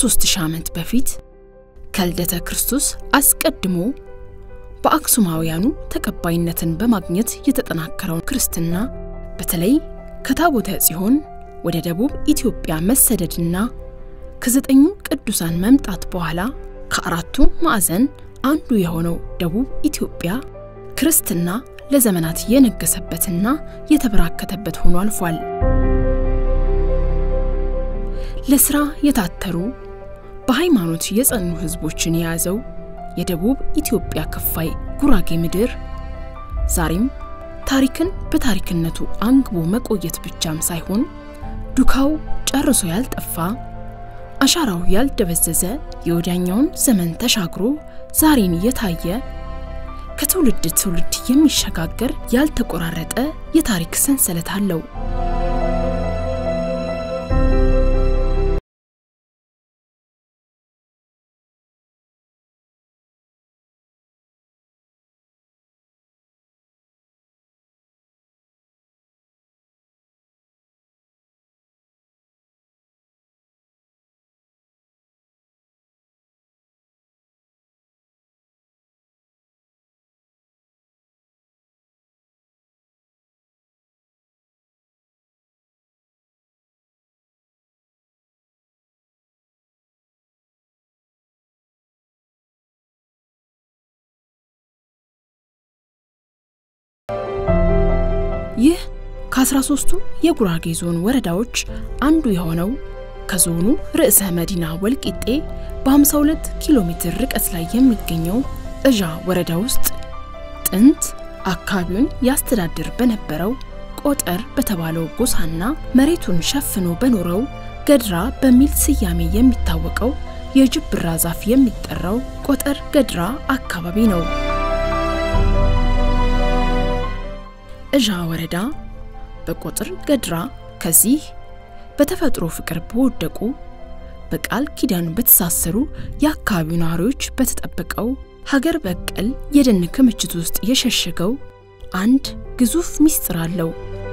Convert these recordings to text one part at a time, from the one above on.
ከ3000 ዓመት በፊት ከልደተ ክርስቶስ አስቀድሞ በአክሱማውያኑ ተቀባይነትን በማግኘት የተጠናከረውን ክርስትና በተለይ ከታቦተ ጽዮን ወደ ደቡብ ኢትዮጵያ መሰደድና ከዘጠኙ ቅዱሳን መምጣት በኋላ ከአራቱ ማዕዘን አንዱ የሆነው ደቡብ ኢትዮጵያ ክርስትና ለዘመናት የነገሰበትና የተበራከተበት ሆኖ አልፏል። ለስራ የታተሩ በሃይማኖት የጸኑ ህዝቦችን የያዘው የደቡብ ኢትዮጵያ ክፋይ ጉራጌ ምድር ዛሬም ታሪክን በታሪክነቱ አንግቦ መቆየት ብቻም ሳይሆን ዱካው ጨርሶ ያልጠፋ አሻራው ያልደበዘዘ የወዲያኛውን ዘመን ተሻግሮ ዛሬን የታየ ከትውልድ ትውልድ የሚሸጋገር ያልተቆራረጠ የታሪክ ሰንሰለት አለው። ይህ ከ13ቱ የጉራጌ ዞን ወረዳዎች አንዱ የሆነው ከዞኑ ርዕሰ መዲና ወልቂጤ በ52 ኪሎ ሜትር ርቀት ላይ የሚገኘው እዣ ወረዳ ውስጥ ጥንት አካባቢውን ያስተዳድር በነበረው ቆጠር በተባለው ጎሳና መሬቱን ሸፍኖ በኖረው ገድራ በሚል ስያሜ የሚታወቀው የጅብራ ዛፍ የሚጠራው ቆጠር ገድራ አካባቢ ነው። እዣ ወረዳ በቆጥር ገድራ ከዚህ በተፈጥሮ ፍቅር በወደቁ በቃል ኪዳን በተሳሰሩ የአካባቢው ነዋሪዎች በተጠበቀው ሀገር በቀል የደን ክምችት ውስጥ የሸሸገው አንድ ግዙፍ ምስጢር አለው።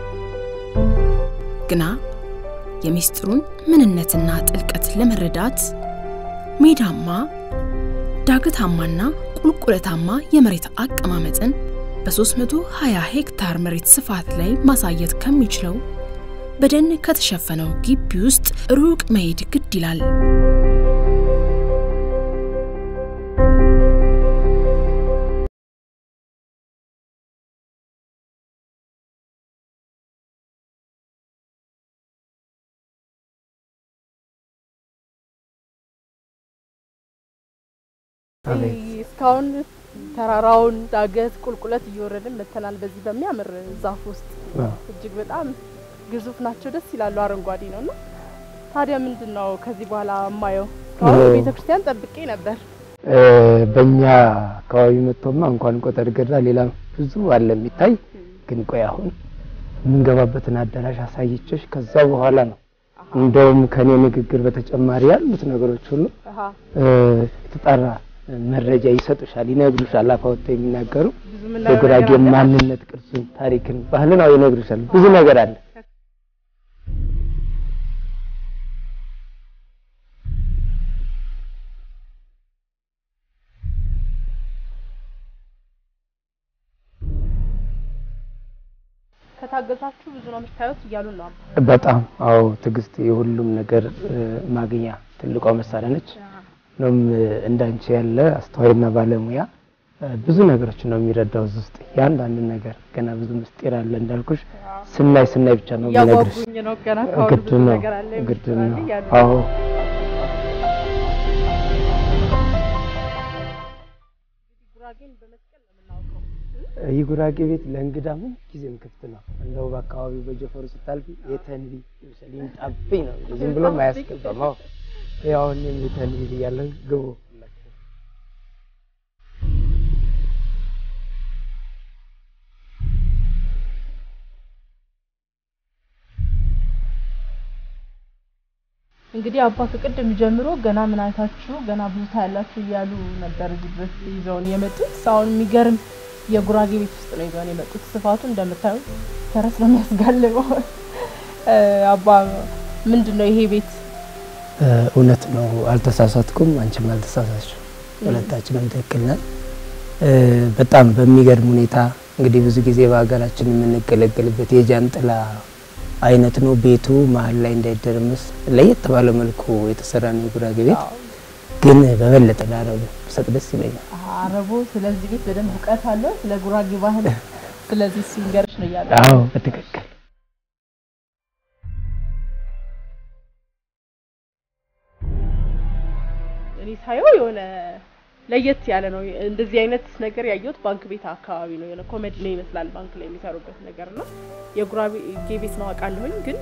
ግና የምስጢሩን ምንነትና ጥልቀት ለመረዳት ሜዳማ፣ ዳገታማና ቁልቁለታማ የመሬት አቀማመጥን በ320 ሄክታር መሬት ስፋት ላይ ማሳየት ከሚችለው በደን ከተሸፈነው ግቢ ውስጥ ሩቅ መሄድ ግድ ይላል። እስካሁን ተራራውን ዳገት ቁልቁለት እየወረድን መተናል። በዚህ በሚያምር ዛፍ ውስጥ እጅግ በጣም ግዙፍ ናቸው፣ ደስ ይላሉ። አረንጓዴ ነው እና ታዲያ ምንድን ነው ከዚህ በኋላ የማየው? እስካሁን ቤተ ክርስቲያን ጠብቄ ነበር። በእኛ አካባቢ መጥቶማ እንኳን ቆጠር ገድራ ሌላ ብዙ አለ የሚታይ። ግን ቆይ አሁን የምንገባበትን አዳራሽ አሳይቼሽ ከዛ በኋላ ነው እንደውም ከኔ ንግግር በተጨማሪ ያሉት ነገሮች ሁሉ የተጣራ መረጃ ይሰጡሻል፣ ይነግሩሻል። አፋወጥተው የሚናገሩ የጉራጌ ማንነት፣ ቅርሱን፣ ታሪክን፣ ባህልን አው ይነግሩሻል። ብዙ ነገር አለ። ከታገዛችሁ ብዙ ነው የምታዩት እያሉ ነው። በጣም አዎ፣ ትዕግስት የሁሉም ነገር ማግኛ ትልቋ መሳሪያ ነች። ነው እንዳንቺ ያለ አስተዋይና ባለሙያ ብዙ ነገሮች ነው የሚረዳው እዚህ ውስጥ ያንዳንድ ነገር ገና ብዙ ምስጢር አለ እንዳልኩሽ ስናይ ስናይ ብቻ ነው የሚነግርሽ ያጓጉኝ ነው ገና ካሁን ግድ ብዙ ነው ነገር አለ ግድ ምስጢር ነው አለ እያሉ አዎ ጉራጌን በመስቀል ነው የምናውቀው። ይህ ጉራጌ ቤት ለእንግዳ ምን ጊዜም ክፍት ነው እንደው በአካባቢው በጀፈሩ ስታልፊ የተንቢ ይመስል ይምጣብኝ ነው ዝም ብሎም አያስገባም አዎ ያው እኔም የተንቢ እያለሁ ግቡ እንግዲህ አባ ከቅድም ጀምሮ ገና ምን አይታችሁ ገና ብዙ ታያላችሁ እያሉ ነበር እዚህ ድረስ ይዘውን የመጡት። አሁን የሚገርም የጉራጌ ቤት ውስጥ ነው ይዘውን የመጡት። ስፋቱ እንደምታዩት ፈረስ ነው የሚያስጋልበው። እ አባ ምንድን ነው ይሄ ቤት እውነት ነው። አልተሳሳትኩም፣ አንቺም አልተሳሳትሽም። ሁለታችንም ትክክል ነን። በጣም በሚገርም ሁኔታ እንግዲህ ብዙ ጊዜ በሀገራችን የምንገለገልበት የጃንጥላ አይነት ነው። ቤቱ መሀል ላይ እንዳይደረመስ ለየት ባለ መልኩ የተሰራ ነው የጉራጌ ቤት። ግን በበለጠ ለአረቡ ብሰጥ ደስ ይለኛል። አረቡ ስለዚህ ቤት በደንብ እውቀት አለው፣ ስለ ጉራጌ ባህል። ስለዚህ እሱ ይንገርሽ ነው እያለ አዎ በትክክል እኔ ሳየው የሆነ ለየት ያለ ነው። እንደዚህ አይነት ነገር ያየሁት ባንክ ቤት አካባቢ ነው። የሆነ ኮሜዲ ነው ይመስላል ባንክ ላይ የሚሰሩበት ነገር ነው። የጉራጌ ቤት ነው አውቃለሁኝ ግን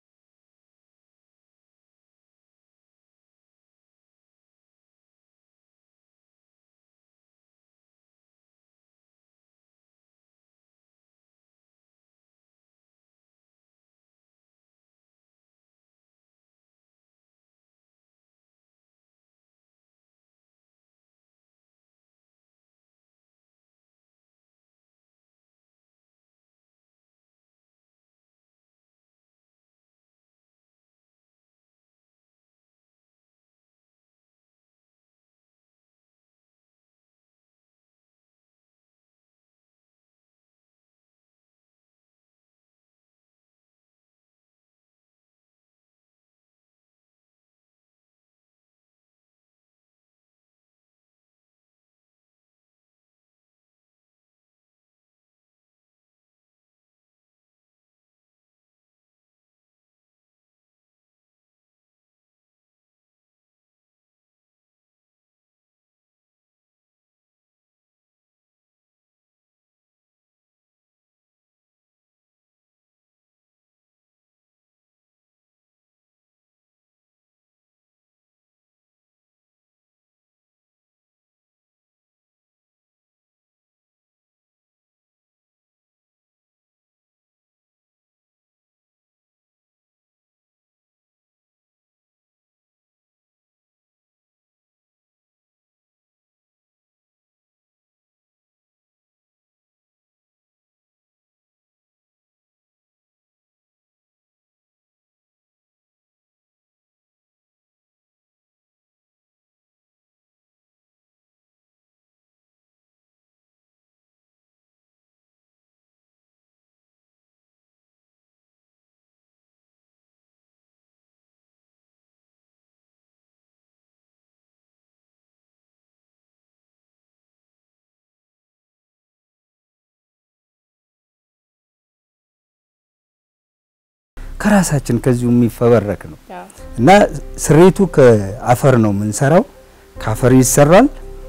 ከራሳችን ከዚሁ የሚፈበረክ ነው እና ስሬቱ ከአፈር ነው የምንሰራው። ከአፈር ይሰራል።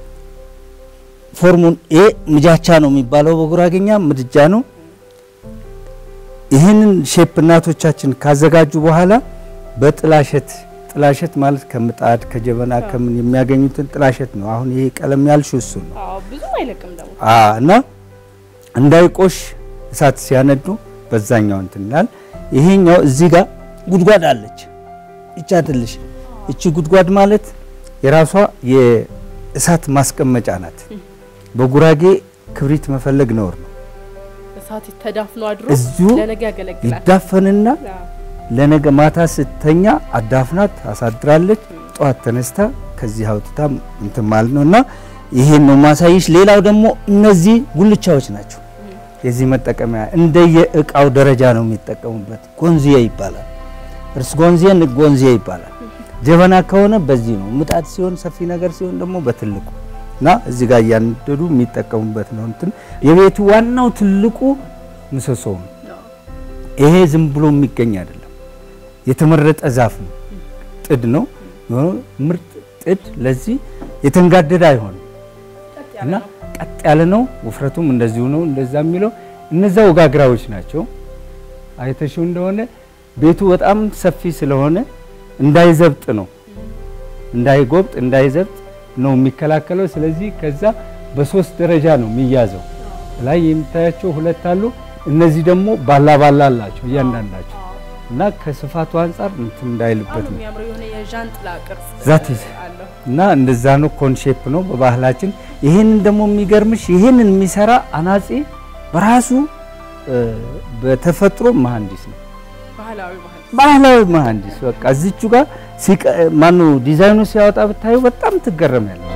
ፎርሙን ኤ ምጃቻ ነው የሚባለው በጉራጌኛ ምድጃ ነው። ይህንን ሼፕ እናቶቻችን ካዘጋጁ በኋላ በጥላሸት ጥላሸት ማለት ከምጣድ ከጀበና ከምን የሚያገኙትን ጥላሸት ነው። አሁን ይሄ ቀለም ያልሽው እሱ ነው ብዙ አይለቅም ደግሞ እና እንዳይቆሽ እሳት ሲያነዱ በዛኛው እንትን ይላል። ይሄኛው እዚህ ጋር ጉድጓድ አለች። ይቻ ትልሽ እቺ ጉድጓድ ማለት የራሷ የእሳት ማስቀመጫ ናት። በጉራጌ ክብሪት መፈለግ ነውር ነው። እሳት ተዳፍኖ አድሮ እዚሁ ለነገ ያገለግላል። ይዳፈንና ለነገ ማታ ስተኛ አዳፍናት አሳድራለች። ጠዋት ተነስታ ከዚህ አውጥታ እንትን ማለት ነው እና ይሄን ነው ማሳይሽ። ሌላው ደግሞ እነዚህ ጉልቻዎች ናቸው። የዚህ መጠቀሚያ እንደየ እቃው ደረጃ ነው የሚጠቀሙበት። ጎንዚያ ይባላል። እርስ ጎንዚያ፣ ንግ ጎንዚያ ይባላል። ጀበና ከሆነ በዚህ ነው። ምጣድ ሲሆን ሰፊ ነገር ሲሆን ደግሞ በትልቁ እና እዚህ ጋር እያንደዱ የሚጠቀሙበት ነው። እንትን የቤቱ ዋናው ትልቁ ምሰሶ ነው። ይሄ ዝም ብሎ የሚገኝ አይደለም። የተመረጠ ዛፍ ነው። ጥድ ነው። ምርጥ ጥድ ለዚህ የተንጋደደ አይሆንም እና ቀጥ ያለ ነው። ውፍረቱም እንደዚሁ ነው። እንደዛ የሚለው እነዛ ወጋግራዎች ናቸው። አይተሽው እንደሆነ ቤቱ በጣም ሰፊ ስለሆነ እንዳይዘብጥ ነው፣ እንዳይጎብጥ እንዳይዘብጥ ነው የሚከላከለው። ስለዚህ ከዛ በሶስት ደረጃ ነው የሚያዘው። ላይ የምታያቸው ሁለት አሉ። እነዚህ ደግሞ ባላ ባላ አላቸው እያንዳንዳቸው እና ከስፋቱ አንጻር እንትን እንዳይልበት ነው የሚያምረው የሆነ የዣንጥላ ቅርጽ ዛት አለው። እና እንደዛ ነው። ኮንሼፕ ነው በባህላችን። ይሄንን ደግሞ የሚገርምሽ ይሄንን የሚሰራ አናጺ በራሱ በተፈጥሮ መሐንዲስ ነው። ባህላዊ ባህል ባህላዊ መሐንዲስ በቃ እዚቹ ጋር ማኑ ዲዛይኑ ሲያወጣ ብታዩ በጣም ትገረሚያለሽ።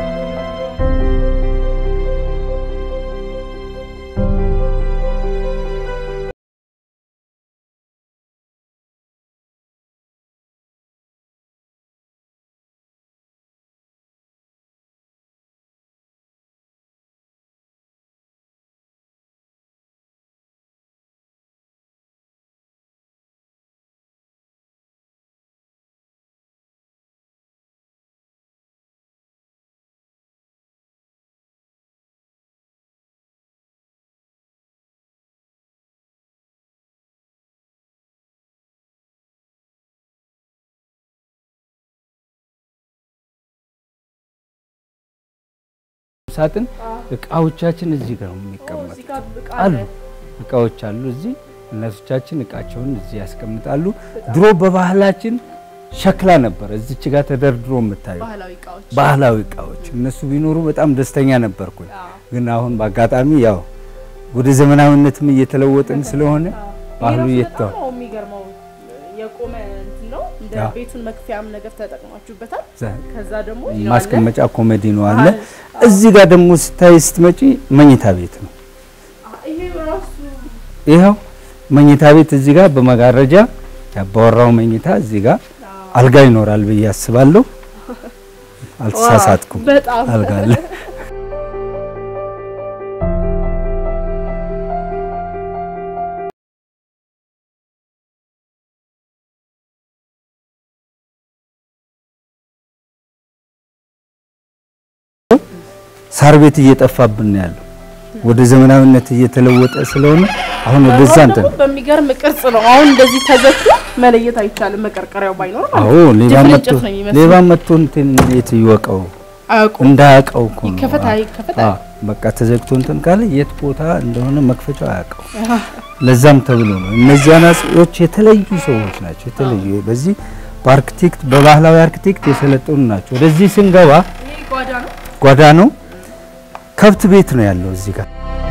ሳጥን እቃዎቻችን እዚህ ጋር ነው የሚቀመጡት። አሉ እቃዎች አሉ እዚህ እናቶቻችን እቃቸውን እዚህ ያስቀምጣሉ። ድሮ በባህላችን ሸክላ ነበር እዚች ጋር ተደርድሮ የምታዩ ባህላዊ እቃዎች እነሱ ቢኖሩ በጣም ደስተኛ ነበርኩኝ። ግን አሁን በአጋጣሚ ያው ወደ ዘመናዊነትም እየተለወጥን ስለሆነ ባህሉ እየተተው የሚገርመው የቆመ እንትን ነው እንደ ቤቱን መክፈያም ነገር ተጠቅማችሁበታል። ከዛ ደግሞ ማስቀመጫ ኮሜዲ ነው አለ። እዚህ ጋር ደግሞ ስታይ ስትመጪ መኝታ ቤት ነው። ይኸው መኝታ ቤት እዚህ ጋር በመጋረጃ ያባወራው መኝታ እዚህ ጋር አልጋ ይኖራል ብዬ አስባለሁ። አልተሳሳትኩም። በጣም አልጋ አለ። ሳር ቤት እየጠፋብን ነው ያለው። ወደ ዘመናዊነት እየተለወጠ ስለሆነ አሁን ወደዛ እንትን ደግሞ በሚገርም ቅርጽ ነው። አሁን እንደዚህ ተዘግቶ መለየት አይቻልም። መቀርቀሪያው ባይኖር ማለት አዎ ነው። ሌባ ድፍን መጥቶ እንጨት ነው የሚመስለው። ሌባ መጥቶ እንትን እንዴት ይወቀው አያውቁም። እንዳያውቀው እኮ ነው። ይከፈት አይከፈት አዎ በቃ ተዘግቶ እንትን ካለ የት ቦታ እንደሆነ መክፈቻው አያውቀው። ለዛም ተብሎ ነው እነዚህ አናጺዎች የተለዩ ሰዎች ናቸው። የተለዩ በዚህ በአርክቴክት በባህላዊ አርክቴክት የሰለጠኑ ናቸው። ወደዚህ ስንገባ ይሄ ጓዳ ነው። ጓዳ ነው፣ ከብት ቤት ነው ያለው እዚህ ጋር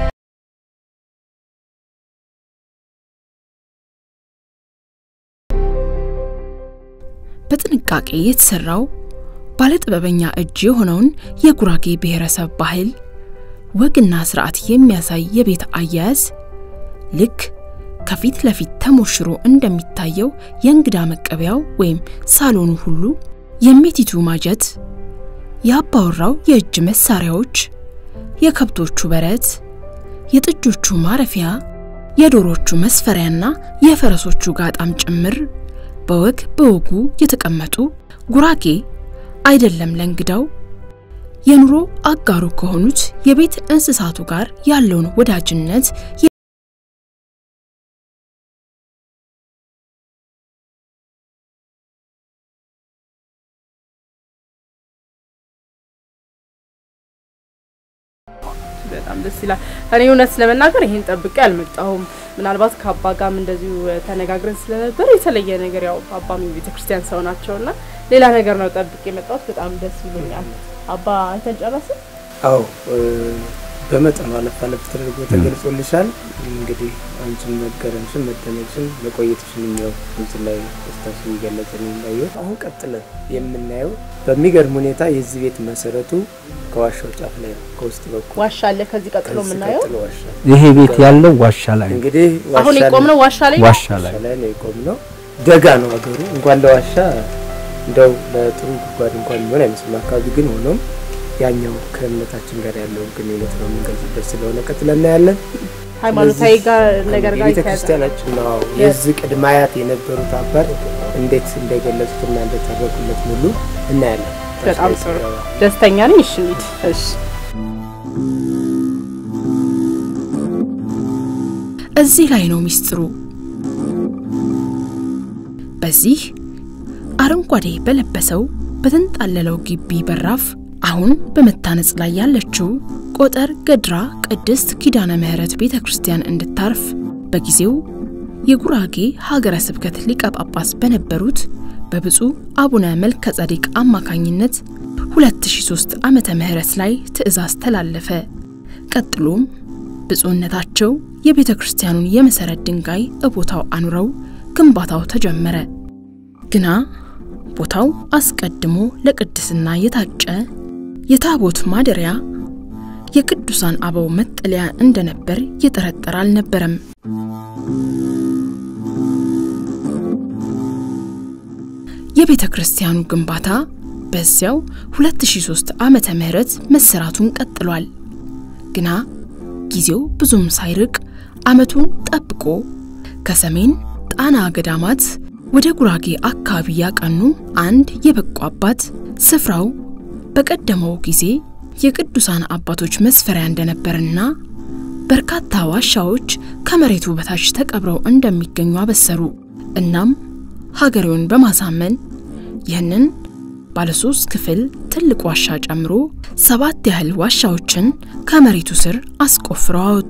በጥንቃቄ የተሰራው ባለጥበበኛ እጅ የሆነውን የጉራጌ ብሔረሰብ ባህል ወግና ስርዓት የሚያሳይ የቤት አያያዝ ልክ ከፊት ለፊት ተሞሽሮ እንደሚታየው የእንግዳ መቀበያው ወይም ሳሎኑ ሁሉ የሜቲቱ ማጀት፣ የአባወራው የእጅ መሳሪያዎች፣ የከብቶቹ በረት፣ የጥጆቹ ማረፊያ፣ የዶሮቹ መስፈሪያና የፈረሶቹ ጋጣም ጭምር በወግ በወጉ የተቀመጡ ጉራጌ አይደለም ለእንግዳው የኑሮ አጋሩ ከሆኑት የቤት እንስሳቱ ጋር ያለውን ወዳጅነት በጣም ደስ ይላል። እኔ እውነት ለመናገር ይሄን ጠብቄ አልመጣሁም። ምናልባት ከአባ ጋርም እንደዚሁ ተነጋግረን ስለነበር የተለየ ነገር ያው አባም የቤተክርስቲያን ሰው ናቸውና ሌላ ነገር ነው ጠብቄ የመጣሁት። በጣም ደስ ይለኛል። አባ አይተን ጨረስን? አዎ በመጠኑ አለፍ አለፍ ተደርጎ ተገልጾልሻል። እንግዲህ አንቺን መገረምሽን መደነቅሽን መቆየትሽን ያው እንትን ላይ ስታሽን እየገለጽን እንዳየሁት አሁን ቀጥለን የምናየው በሚገርም ሁኔታ የዚህ ቤት መሰረቱ ከዋሻው ጫፍ ላይ ነው፣ ከውስጥ በኩል ዋሻ አለ። ከዚህ ቀጥሎ ከዚህ የምናየው ቀጥሎ ዋሻ ይሄ ቤት ያለው ዋሻ ላይ ነው። እንግዲህ አሁን ዋሻ የቆምነው ዋሻ ላይ ነው። ዋሻ ላይ ዋሻ ላይ ነው የቆምነው። ደጋ ነው ሀገሩ። እንኳን ለዋሻ እንደው ለጥሩ ጉድጓድ እንኳን የሚሆን አይመስልም አካባቢ ግን ሆኖም ያኛው ከእምነታችን ጋር ያለውን ግንኙነት ነው የምንገልጽበት ስለሆነ ቀጥለን እናያለን። ሃይማኖታዊ ጋር ነገር ጋር የቤተ የተያዘ ክርስቲያናችን ነው የዚህ ቅድመ አያት የነበሩት አባት እንዴት እንደገለጹትና እንደተረኩለት ሙሉ እናያለን። በጣም ጥሩ ደስተኛ ነኝ። እሺ እንሂድ። እሺ እዚህ ላይ ነው ሚስጥሩ። በዚህ አረንጓዴ በለበሰው በተንጣለለው ግቢ በራፍ አሁን በመታነጽ ላይ ያለችው ቆጠር ገድራ ቅድስት ኪዳነ ምሕረት ቤተ ክርስቲያን እንድታርፍ በጊዜው የጉራጌ ሀገረ ስብከት ሊቀ ጳጳስ በነበሩት በብፁዕ አቡነ መልከ ጸዲቅ አማካኝነት 2003 ዓመተ ምህረት ላይ ትእዛዝ ተላለፈ። ቀጥሎም ብፁዕነታቸው የቤተ ክርስቲያኑን የመሰረት ድንጋይ እቦታው አኑረው ግንባታው ተጀመረ። ግና ቦታው አስቀድሞ ለቅድስና የታጨ የታቦት ማደሪያ የቅዱሳን አበው መጠለያ እንደነበር የጠረጠረ አልነበረም። የቤተ ክርስቲያኑ ግንባታ በዚያው 2003 ዓመተ ምህረት መሰራቱን ቀጥሏል። ግና ጊዜው ብዙም ሳይርቅ ዓመቱን ጠብቆ ከሰሜን ጣና ገዳማት ወደ ጉራጌ አካባቢ ያቀኑ አንድ የበቁ አባት ስፍራው በቀደመው ጊዜ የቅዱሳን አባቶች መስፈሪያ እንደነበርና በርካታ ዋሻዎች ከመሬቱ በታች ተቀብረው እንደሚገኙ አበሰሩ። እናም ሀገሬውን በማሳመን ይህንን ባለሶስት ክፍል ትልቅ ዋሻ ጨምሮ ሰባት ያህል ዋሻዎችን ከመሬቱ ስር አስቆፍረው አወጡ።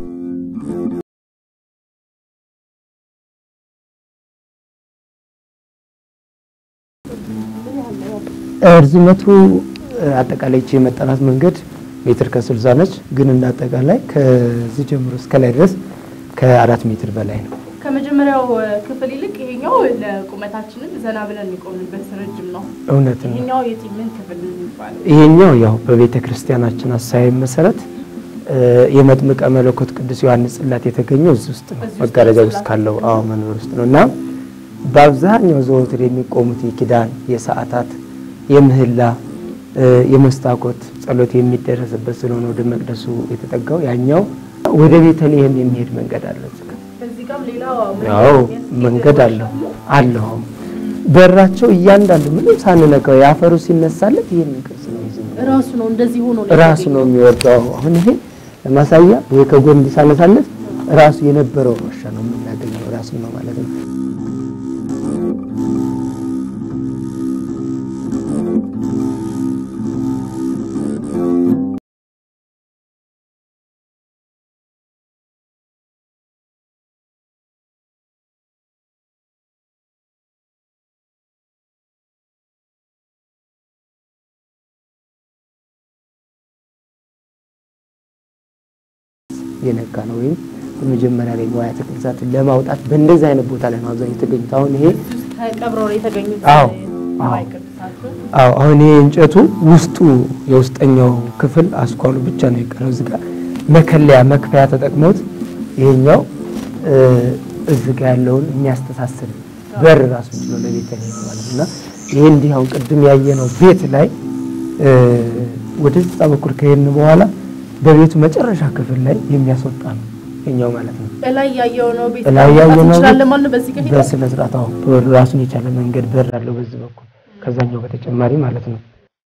እርዝመቱ አጠቃላይ ይቺ የመጠናት መንገድ ሜትር ከስልሳ ነች። ግን እንደ አጠቃላይ ከዚህ ጀምሮ እስከ ላይ ድረስ ከአራት ሜትር በላይ ነው። ከመጀመሪያው ክፍል ይልቅ ይሄኛው ለቁመታችንም ዘና ብለን የሚቆምበት ረጅም ነው። እውነት ነው። ይሄኛው የቲ ምን ክፍል ነው የሚባለው? ይሄኛው ያው በቤተ ክርስቲያናችን አሳይም መሰረት የመጥምቀ መለኮት ቅዱስ ዮሐንስ ጽላት የተገኘው እዚህ ውስጥ ነው። እዚህ ውስጥ መጋረጃ ነው ውስጥ ጽላቱ። ካለው አዎ መንበር ውስጥ ነው እና በአብዛኛው ዘወትር የሚቆሙት የኪዳን፣ የሰዓታት፣ የምህላ፣ የመስታኮት ጸሎት የሚደረስበት ስለሆነ ወደ መቅደሱ የተጠጋው ያኛው ወደ ቤተልሔም የሚሄድ መንገድ አለው። እዚህ ጋር እዚህ ጋርም ሌላ ያው መንገድ አለው አለው በራቸው እያንዳንዱ ምንም ሳንነካው የአፈሩ ሲነሳለት ይህንን ቅርጽ ነው ይዞ ራሱ ነው እንደዚህ ሆኖ ራሱ ነው የሚወርደው። አሁን ይሄ ለማሳያ ወይ ከጎን ሳነሳለት ራሱ የነበረው ዋሻ ነው የምናገኘው ራሱ ነው ማለት ነው። የነካ ነው ወይም በመጀመሪያ ላይ ንዋያተ ቅድሳትን ለማውጣት በእንደዚህ አይነት ቦታ ላይ ነው አብዛኛው የተገኙት። አሁን ይሄ ተቀብረው ነው የተገኙት አዎ፣ ንዋየ አዎ። ቅድሳቱ። አዎ አሁን ይሄ እንጨቱ ውስጡ የውስጠኛው ክፍል አስኳሉ ብቻ ነው የቀረው። እዚህ ጋር መከለያ መክፈያ ተጠቅመውት ይሄኛው እዚህ ጋር ያለውን የሚያስተሳስር በር ራሱ ችሎ ለቤተልሔም ማለት ነው እና ይሄ እንዲህ አሁን ቅድም ያየነው ቤት ላይ ወደዛ በኩል ከሄድን በኋላ በቤቱ መጨረሻ ክፍል ላይ የሚያስወጣ ነው ይሄኛው ማለት ነው። እላይ ያየው ነው ቤት እላይ ያየው መውጣት ነው እንችላለን ማለት ነው። በዚህ ከሄደ በስነ ስርዓት አዎ፣ በር ራሱን የቻለ መንገድ በር አለው በዚህ በኩል ከዛኛው በተጨማሪ ማለት ነው።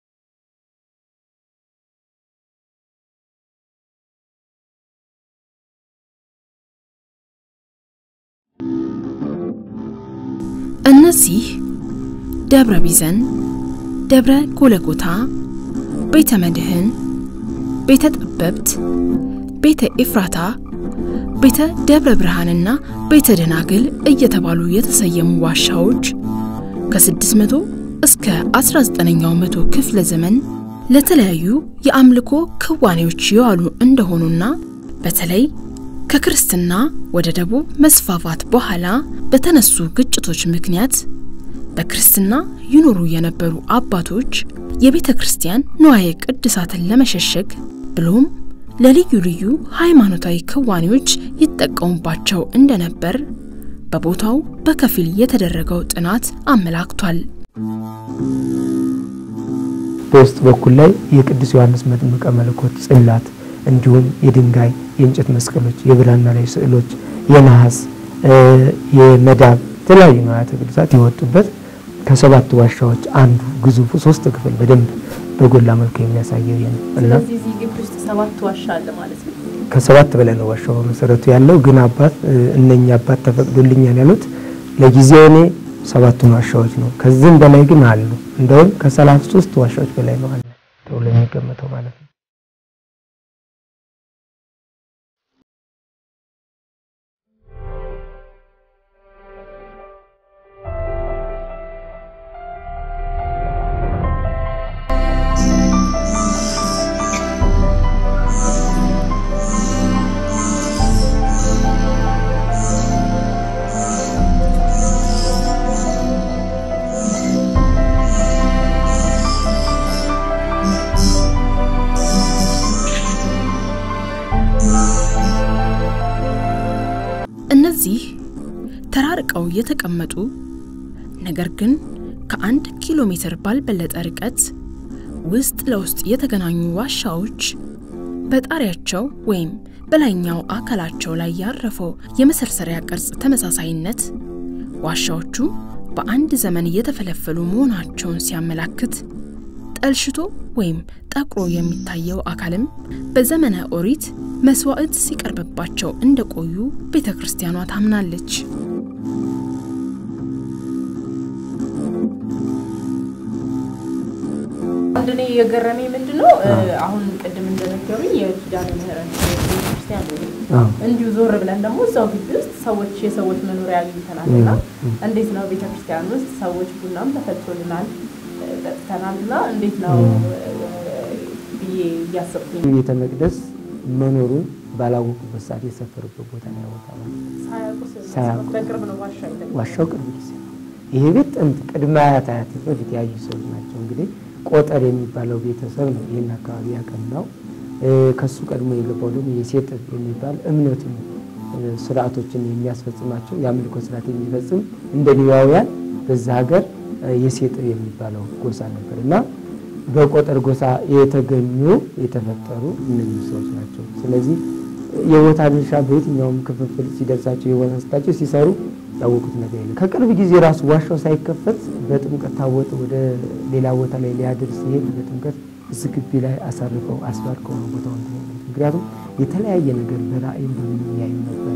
እነዚህ ደብረ ቢዘን፣ ደብረ ጎለጎታ፣ ቤተ መድህን፣ ቤተ ጠበብት፣ ቤተ ኤፍራታ፣ ቤተ ደብረ ብርሃንና ቤተ ደናግል እየተባሉ የተሰየሙ ዋሻዎች ከ600 እስከ 19ኛው መቶ ክፍለ ዘመን ለተለያዩ የአምልኮ ክዋኔዎች የዋሉ እንደሆኑና በተለይ ከክርስትና ወደ ደቡብ መስፋፋት በኋላ በተነሱ ግጭቶች ምክንያት በክርስትና ይኖሩ የነበሩ አባቶች የቤተ ክርስቲያን ንዋየ ቅድሳትን ለመሸሸግ ብሎም ለልዩ ልዩ ሃይማኖታዊ ክዋኔዎች ይጠቀሙባቸው እንደነበር በቦታው በከፊል የተደረገው ጥናት አመላክቷል። በውስጥ በኩል ላይ የቅዱስ ዮሐንስ መጥምቀ መለኮት ጽላት እንዲሁም የድንጋይ የእንጨት መስቀሎች፣ የብራና ላይ ስዕሎች፣ የነሐስ የመዳብ የተለያዩ ንዋያተ ቅድሳት የወጡበት ከሰባት ዋሻዎች አንዱ ግዙፉ ሶስት ክፍል በደንብ በጎላ መልኩ የሚያሳየው ይህ ነው እና ስለዚህ እዚህ ግቢ ውስጥ ሰባት ዋሻ አለ ማለት ነው። ከሰባት በላይ ነው ዋሻው በመሰረቱ ያለው። ግን አባት እነኛ አባት ተፈቅዶልኛል ያሉት ለጊዜው እኔ ሰባቱን ዋሻዎች ነው። ከዚህም በላይ ግን አሉ። እንደውም ከሰላሳ ሶስት ዋሻዎች በላይ ነው አለ ተብሎ የሚገመተው ማለት ነው። እነዚህ ተራርቀው የተቀመጡ ነገር ግን ከአንድ ኪሎ ሜትር ባልበለጠ ርቀት ውስጥ ለውስጥ የተገናኙ ዋሻዎች በጣሪያቸው ወይም በላይኛው አካላቸው ላይ ያረፈው የመሰርሰሪያ ቅርጽ ተመሳሳይነት ዋሻዎቹ በአንድ ዘመን የተፈለፈሉ መሆናቸውን ሲያመላክት ጠልሽቶ ወይም ጠቁሮ የሚታየው አካልም በዘመነ ኦሪት መስዋዕት ሲቀርብባቸው እንደቆዩ ቤተ ክርስቲያኗ ታምናለች። አንድ እኔ የገረመኝ ምንድን ነው አሁን ቅድም እንደነገሩኝ የኪዳነ ምህረት ቤተክርስቲያን ነው። እንዲሁ ዞር ብለን ደግሞ እዛው ግቢ ውስጥ ሰዎች የሰዎች መኖሪያ አግኝተናል እና እንዴት ነው ቤተክርስቲያን ውስጥ ሰዎች ቡናም ተፈልቶልናል ጠጥተናል እና እንዴት ነው ብዬ እያሰብኩኝ ቤተ መቅደስ መኖሩን ባላወቁበት ሰዓት የሰፈሩበት ቦታ ነው ያወጣው። ሳያውቁ በቅርብ ነው ዋሻ የተገኘው። ዋሻው ቅርብ ጊዜ ነው። ይሄ ቤት ጥንት ቅድመ አያት አያት በፊት ያዩ ሰዎች ናቸው። እንግዲህ ቆጠር የሚባለው ቤተሰብ ነው ይህን አካባቢ ያቀናው። ከሱ ቀድሞ የገባው ደግሞ የሴጥ የሚባል እምነትን ስርዓቶችን የሚያስፈጽማቸው የአምልኮ ስርዓት የሚፈጽም እንደ ሌዋውያን በዛ ሀገር የሴጥ የሚባለው ጎሳ ነበር እና በቆጠር ጎሳ የተገኙ የተፈጠሩ እነዚህ ሰዎች ናቸው። ስለዚህ የቦታ ድርሻ በየትኛውም ክፍፍል ሲደርሳቸው የቦታ ስታቸው ሲሰሩ ያወቁት ነገር የለም። ከቅርብ ጊዜ ራሱ ዋሻው ሳይከፈት በጥምቀት ታቦት ወደ ሌላ ቦታ ላይ ሊያድር ሲሄድ በጥምቀት እዚህ ግቢ ላይ አሳርፈው አስባርከው ነው ቦታውን ተገኙት። ምክንያቱም የተለያየ ነገር በራእይ እንደሚያዩ ነበር።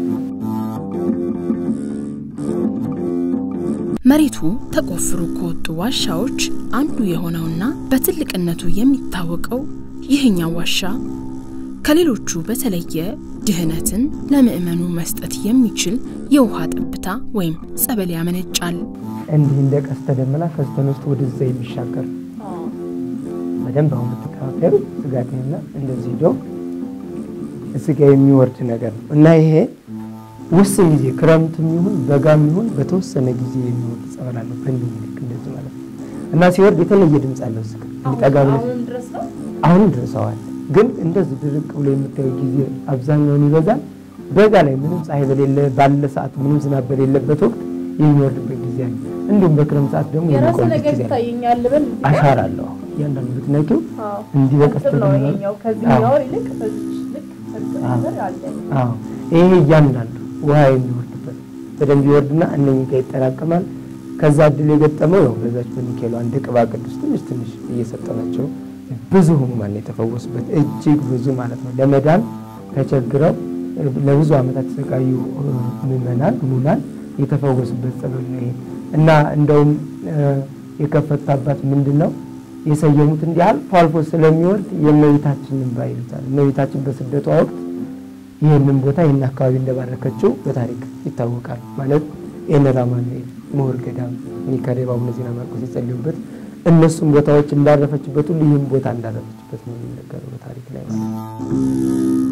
መሬቱ ተቆፍሮ ከወጡ ዋሻዎች አንዱ የሆነውና በትልቅነቱ የሚታወቀው ይህኛው ዋሻ ከሌሎቹ በተለየ ድህነትን ለምዕመኑ መስጠት የሚችል የውሃ ጠብታ ወይም ጸበል ያመነጫል። እንዲህ እንደ ቀስተ ደመና ከስተን ውስጥ ወደዛ የሚሻገር በደንብ አሁን ብትከታተሉ ስጋቴና እንደዚህ ሄዶ እዚህ ጋ የሚወርድ ነገር ነው እና ይሄ ውስን ጊዜ ክረምትም ይሁን በጋም ይሁን በተወሰነ ጊዜ የሚወርድ ጸበል አለው። በእንዲህ ልክ እንደዚህ ማለት ነው እና ሲወርድ የተለየ ድምፅ አለው። እዚህ ጋር ጠጋ ብለህ አሁንም ድረስ ነው አሁንም ድረሰዋል። ግን እንደዚህ ድርቅ ብሎ የምታየው ጊዜ አብዛኛውን ይበዛል። በጋ ላይ ምንም ፀሐይ በሌለ ባለ ሰዓት ምንም ዝናብ በሌለበት ወቅት የሚወርድበት ጊዜ አለ። እንዲሁም በክረምት ሰዓት ደግሞ የራሱ የሚቆይበት ነገር ጊዜ አለ። ይታየኛል ልበል አሻራ አለው። እያንዳንዱ ብትነቂው አዎ። እንዲህ በቀስተ እርጥብ ነው ደመና ይሄኛው ከዚህኛው ይልቅ በዚች ልክ እርጥብ ነገር አለ። አዎ ይሄ እያንዳንዱ ውሃ የሚወርድበት በደንብ ይወርድና እነኚህ ጋር ይጠራቀማል። ከዛ እድል የገጠመው ነው በዛች በሚካኤሉ አንድ ቅባ ቅዱስ ትንሽ ትንሽ እየሰጠናቸው ብዙ ህሙማን የተፈወሱበት እጅግ ብዙ ማለት ነው። ለመዳን ተቸግረው ለብዙ ዓመታት የተሰቃዩ ምዕመናን ህሙማን የተፈወሱበት ጸበል ነው ይሄ እና እንደውም የከፈቱት አባት ምንድን ነው የሰየሙት እንዲህ አልፎ አልፎ ስለሚወርድ የእመቤታችንን እንባ ይሉታል። እመቤታችን በስደቷ ወቅት ይህንን ቦታ ይህን አካባቢ እንደባረከችው በታሪክ ይታወቃል። ማለት ኤነር አማኑኤል ምሁር ገዳም ሚካኤል አቡነ ዜና ማርቆስ የጸለዩበት እነሱም ቦታዎች እንዳረፈችበት ሁሉ ይህም ቦታ እንዳረፈችበት ነው የሚነገረው በታሪክ ላይ ማለት ነው።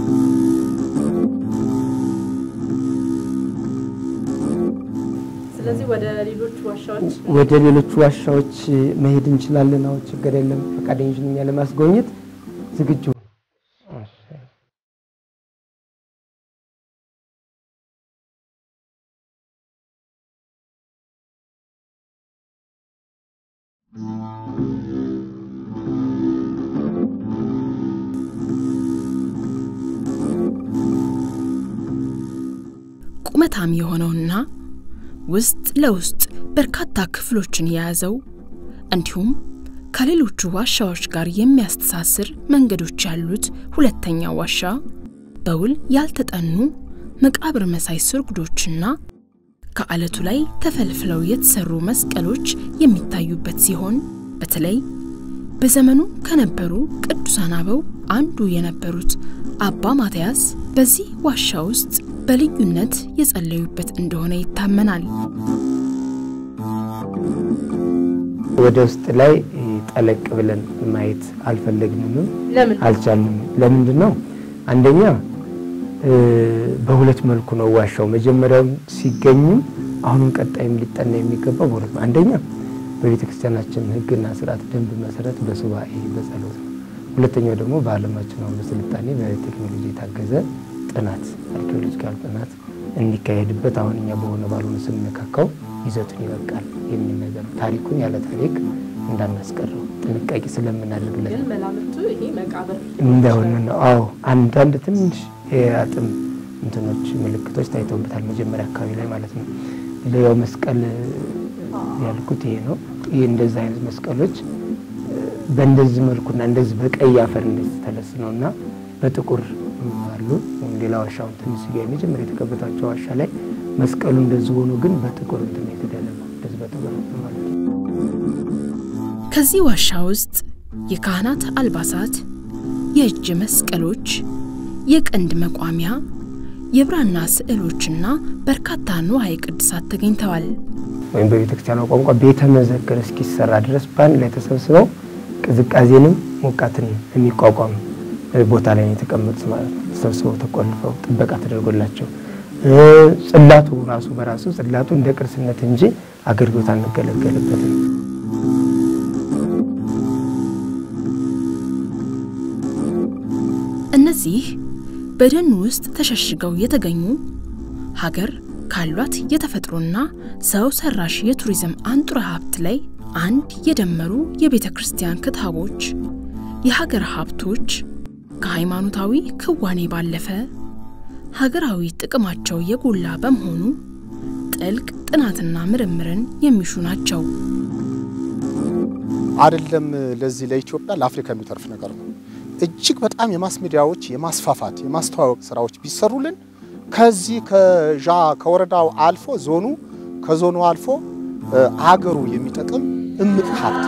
ስለዚህ ወደ ሌሎች ዋሻዎች ወደ ሌሎቹ ዋሻዎች መሄድ እንችላለን። አሁን ችግር የለም። ፈቃደኞች ነኝ ለማስጎብኘት ዝግጁ ቁመታም የሆነውና ውስጥ ለውስጥ በርካታ ክፍሎችን የያዘው እንዲሁም ከሌሎቹ ዋሻዎች ጋር የሚያስተሳስር መንገዶች ያሉት ሁለተኛው ዋሻ በውል ያልተጠኑ መቃብር መሳይ ስርጉዶችና ከአለቱ ላይ ተፈልፍለው የተሰሩ መስቀሎች የሚታዩበት ሲሆን በተለይ በዘመኑ ከነበሩ ቅዱሳን አበው አንዱ የነበሩት አባ ማትያስ በዚህ ዋሻ ውስጥ በልዩነት የጸለዩበት እንደሆነ ይታመናል። ወደ ውስጥ ላይ ጠለቅ ብለን ማየት አልፈለግንም፣ ለምን አልቻልንም። ለምንድን ነው? አንደኛ በሁለት መልኩ ነው ዋሻው መጀመሪያው ሲገኝም አሁንም ቀጣይም ሊጠና የሚገባው በሁለት አንደኛ በቤተ ክርስቲያናችን ሕግና ስርዓት ደንብ መሰረት በሱባኤ በጸሎት ነው። ሁለተኛው ደግሞ በዓለማችን አሁን በስልጣኔ በቴክኖሎጂ የታገዘ ጥናት አርኪኦሎጂካል ጥናት እንዲካሄድበት አሁን እኛ በሆነ ባልሆነ ስንነካካው ይዘቱን ይበቃል የሚል ነገር ታሪኩን ያለ ታሪክ እንዳናስቀረው ጥንቃቄ ስለምናደርግለት ግን መላምቱ ይሄ መቃብር እንደሆነ ነው። አዎ አንዳንድ ትንሽ የአጥም እንትኖች ምልክቶች ታይተውበታል መጀመሪያ አካባቢ ላይ ማለት ነው። ሌላው መስቀል ያልኩት ይሄ ነው። ይህ እንደዚህ አይነት መስቀሎች በእንደዚህ መልኩና እንደዚህ በቀይ አፈር እንደዚህ ተለስነው እና በጥቁር አሉ። ሌላ ዋሻውን ትንሽ ጋ መጀመሪያ የተከበታቸው ዋሻ ላይ መስቀሉ እንደዚህ ሆኖ ግን በጥቁር እንትን የተደረገው እንደዚህ በጥቁር ማለት ነው። ከዚህ ዋሻ ውስጥ የካህናት አልባሳት፣ የእጅ መስቀሎች፣ የቀንድ መቋሚያ፣ የብራና ስዕሎችና በርካታ ንዋየ ቅድሳት ተገኝተዋል። ወይም በቤተ ክርስቲያኗ ቋንቋ ቤተ መዘክር እስኪሰራ ድረስ በአንድ ላይ ተሰብስበው ቅዝቃዜንም ሙቀትን የሚቋቋም ቦታ ላይ ነው የተቀመጡት ማለት ነው። ተሰብስበው ተቆልፈው ጥበቃ ተደርጎላቸው ጽላቱ ራሱ በራሱ ጽላቱ እንደ ቅርስነት እንጂ አገልግሎት አንገለገልበትም። እነዚህ በደን ውስጥ ተሸሽገው የተገኙ ሀገር ካሏት የተፈጥሮና ሰው ሰራሽ የቱሪዝም አንጡራ ሀብት ላይ አንድ የደመሩ የቤተ ክርስቲያን ክታቦች፣ የሀገር ሀብቶች ከሃይማኖታዊ ክዋኔ ባለፈ ሀገራዊ ጥቅማቸው የጎላ በመሆኑ ጥልቅ ጥናትና ምርምርን የሚሹ ናቸው። አይደለም ለዚህ ለኢትዮጵያ ለአፍሪካ የሚተርፍ ነገር ነው። እጅግ በጣም የማስ ሚዲያዎች የማስፋፋት የማስተዋወቅ ስራዎች ቢሰሩልን ከዚህ ከዣ ከወረዳው አልፎ ዞኑ ከዞኑ አልፎ አገሩ የሚጠቅም እምቅ ሀብት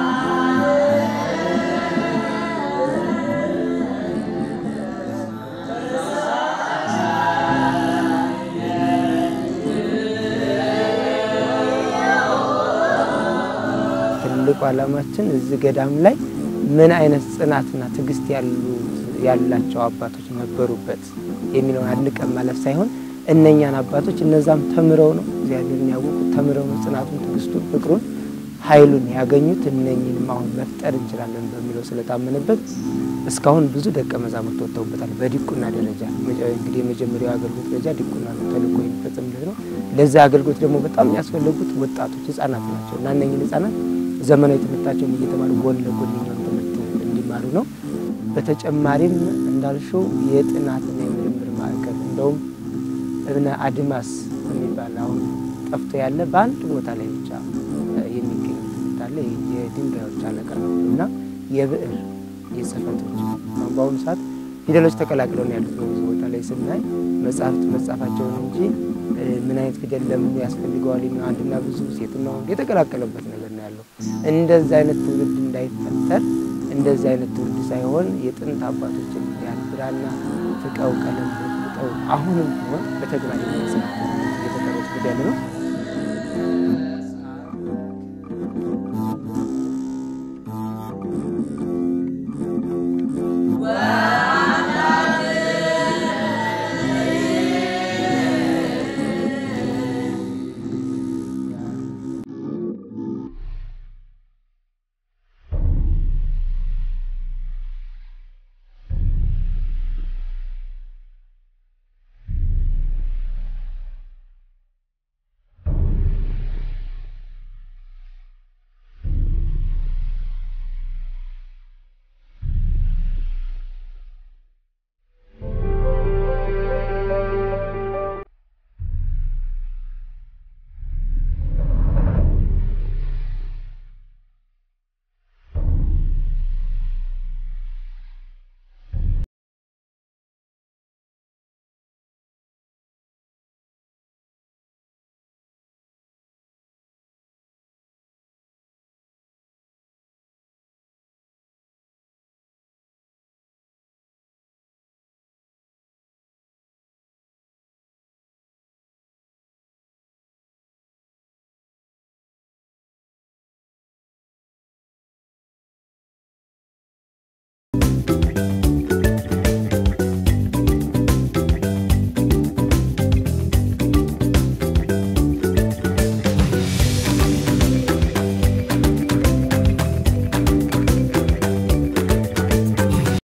ትልቁ ዓላማችን እዚህ ገዳም ላይ ምን አይነት ጽናትና ትዕግስት ያላቸው አባቶች ነበሩበት የሚለውን አድንቀን ማለት ሳይሆን እነኛን አባቶች እነዛም ተምረው ነው እግዚአብሔርን ያወቁት፣ ተምረው ነው ጽናቱን፣ ትዕግስቱን፣ ፍቅሩን፣ ኃይሉን ያገኙት። እነኝንም አሁን መፍጠር እንችላለን በሚለው ስለታመነበት እስካሁን ብዙ ደቀ መዛሙርት ወጥተውበታል። በዲቁና ደረጃ እንግዲህ የመጀመሪያው አገልግሎት ደረጃ ዲቁና ነው፣ ተልእኮ የሚፈጽምለት ነው። ለዛ አገልግሎት ደግሞ በጣም የሚያስፈልጉት ወጣቶች ህጻናት ናቸው እና እነኝን ህጻናት ዘመናዊ ትምህርታቸውን እየተማሩ ጎን ለጎን የኛውን ትምህርት እንዲማሩ ነው። በተጨማሪም እንዳልሽው የጥናትና የምርምር ማዕከል እንደውም እብነ አድማስ የሚባል አሁን ጠፍቶ ያለ በአንድ ቦታ ላይ ብቻ የሚገኝ ትምህርት አለ። የድንጋዮች አለቃ ነው እና የብዕር የጽህፈቶች አሁን በአሁኑ ሰዓት ፊደሎች ተቀላቅለው ነው ያሉት። በብዙ ቦታ ላይ ስናይ መጽሐፍት መጻፋቸውን እንጂ ምን አይነት ፊደል ለምኑ ያስፈልገዋል የሚለው አንድና ብዙ ሴትና ወንድ የተቀላቀለበት ነገር ነው ያለው። እንደዚህ አይነት ትውልድ እንዳይፈጠር እንደዚህ አይነት ትውልድ ሳይሆን የጥንት አባቶችን ያን ብራና ፍቀው ቀለም ፍቀው አሁንም ቢሆን በተግባር የሚያሰ እየተቀረጹ ያለ ነው።